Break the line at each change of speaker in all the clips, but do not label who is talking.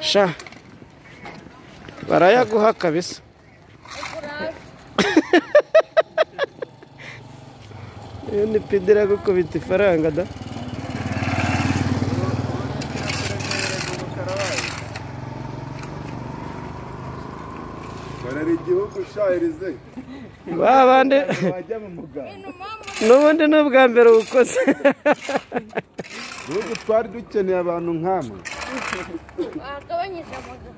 sha barayaguha kabisa iyo ni pidi iragukubita ifaranga da
barara igihugu shahirize
ba bandi
wajya mu muganda
n'ubundi ni ubwa mbere uwukoze
igihugu twari dukeneye abantu nk'amwe
Wagabanyije amaguru.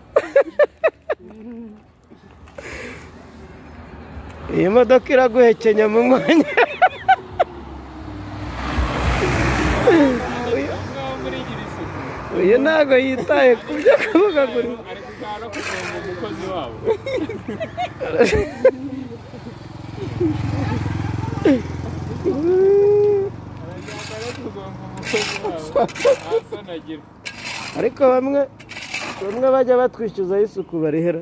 iyi modoka iraguhekenya mu mwanya uyu ntabwo yitaye ku byo kuvuga ngo uri-
ari kuganira no kugonga umukozi wabo aragenda no kugonga umukozi wabo nta soni agira
ariko bamwe bamwe bajya batwishyuzaho isuku barihera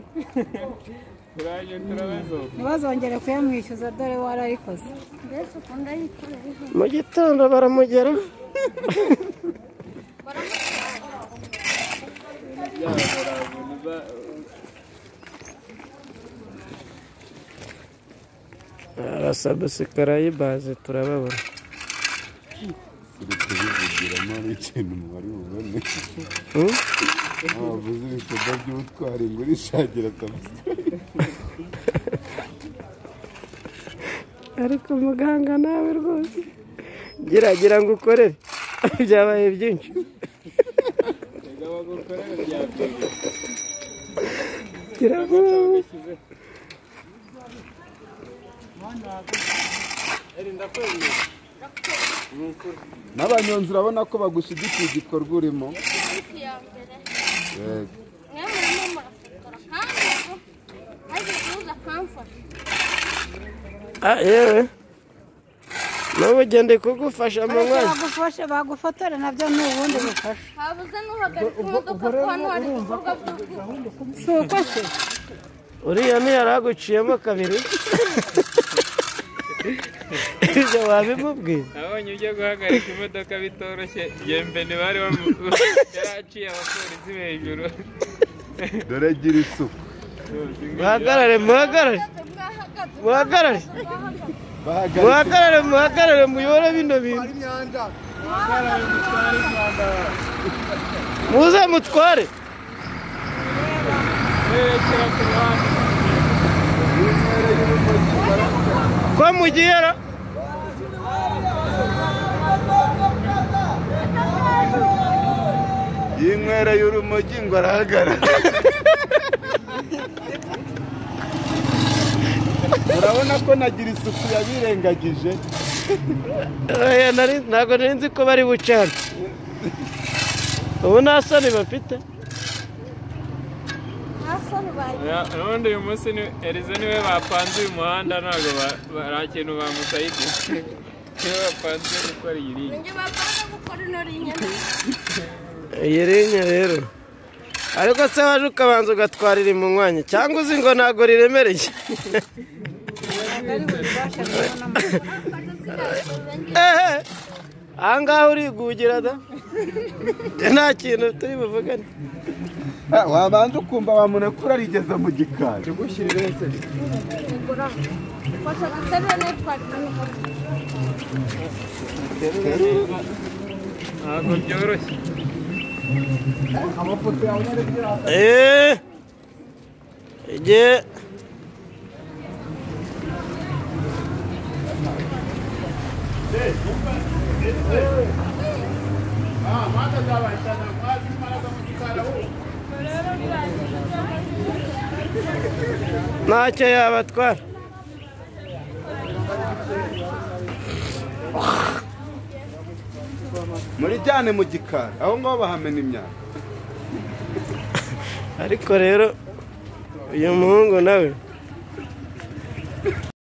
turaje turabazoga
ntibazongere kuyamwishyuza dore warayikoze
Mbese ukunda yikorera inkwi.
mu gitondo baramugera arasabusikara y'ibaze turababona
turi kubivugiramo ari ikintu wari bubone
Hmm?
wavuze ibikorwa by'ubutwari ngo urishagira akabuze
ariko muganga nawe rwose geragira ngo ukorere byabaye byinshi
reka bagukorere byakwiriye
gira ngo
bagashyize erinda kwemera
n'abanyonzi urabona ko bagushyigikiye igikorwa urimo
Ariko iya mbere,
Yego.
mwe murimo murafotora. Kandi ubu, hagize uza akamfasha.
ah yewe nawe ugende kugufasha mu
ariko
mwanya
bagufashe bagufotore nabyo ni ubundi bufasha
Habuze n'uhagarika imodoka ko hano hari ibikorwa by'ubwicanyi.
si uko se
uriya ntiyari aguciyemo kabiri ibyo wabimubwiye
nabonye ujya guhagarika imodoka bitoroshye yembe ntibari bamu yaraciye abapolisi hejuru
dore gira isuku
muhagarare muhagarare
Mwahagaze,
muhagarare
bahagarika
muhagarare muhagarare muyore bino bintu muze mutware
berekera ku ruhande
intere y'urumogi
ko mugiye ra
y'inkwere y'urumogi ngo arahagarara urabona ko nagira isuku yabirengagije
Oya, nari- ntabwo nari nzi ko bari buce hano ubu nta soni bafite
nta soni bagira.
Ya, ubundi uyu munsi ni Elize niwe bapanze uyu muhanda ntabwo ba- ba- nta kintu bamusayidi niwe bapanze gukora iyi ligne
Ninjye bapanga gukora ino rinyana.
iyi rinya rero ariko se waje ukabanza ugatwara iri mu mwanya cyangwa uzi ngo ntabwo riremereye
ari bubifashe rero n'amafaranga
ehe ahangaha urigugira da nta kintu turi buvugane
Ah, wabanza ukumva wamurekura rigeze mu gikari
Nigura. Kosa duterura n'itwarira n'imodoka.
ntabwo byoroshye
eee igihe ntacyo yabatwara
murijyane mu gikari aho ngaho bahamena imyanda
ariko rero uyu muhungu nawe